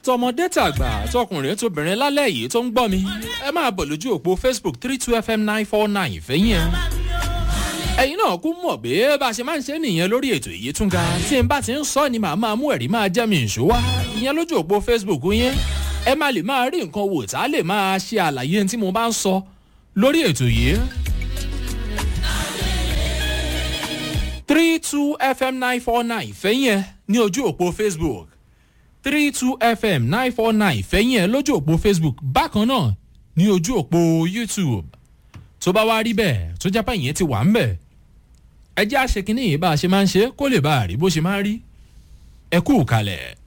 tọmọdé tàgbà tọkùnrin tóbìnrin lálẹ́ yìí tó ń gbọ́ mi ẹ máa bọ̀ lójú òpó facebook three two fm nine four nine fẹ́yìn ẹ. ẹ̀yin náà kú mọ̀ pé bá a ṣe máa ń ṣe nìyẹn lórí ètò èyí tún ga tí n bá ti ń sọ ni màá máa mú ẹ̀rí máa jẹ́ mi ìṣó wá ìyẹn lójú òpó facebook yẹn ẹ máa lè máa rí nǹkan wò tá a lè máa ṣe àlàyé tí mo bá ń sọ lórí ètò yìí. three two fm nine four nine fẹ́yìn ẹ ní ojú òpó facebook three two fm nine four nine fẹ́yìn ẹ lójú òpó facebook bákan náà ní ojú òpó youtube tó bá wá rí bẹ́ẹ̀ tó jápá ìyẹn ti wà ń bẹ̀ ẹ jẹ́ àṣekínní yìí bá a ṣe máa ń ṣe kó lè bá a rí bó ṣe máa ń rí ẹ kú kalẹ̀.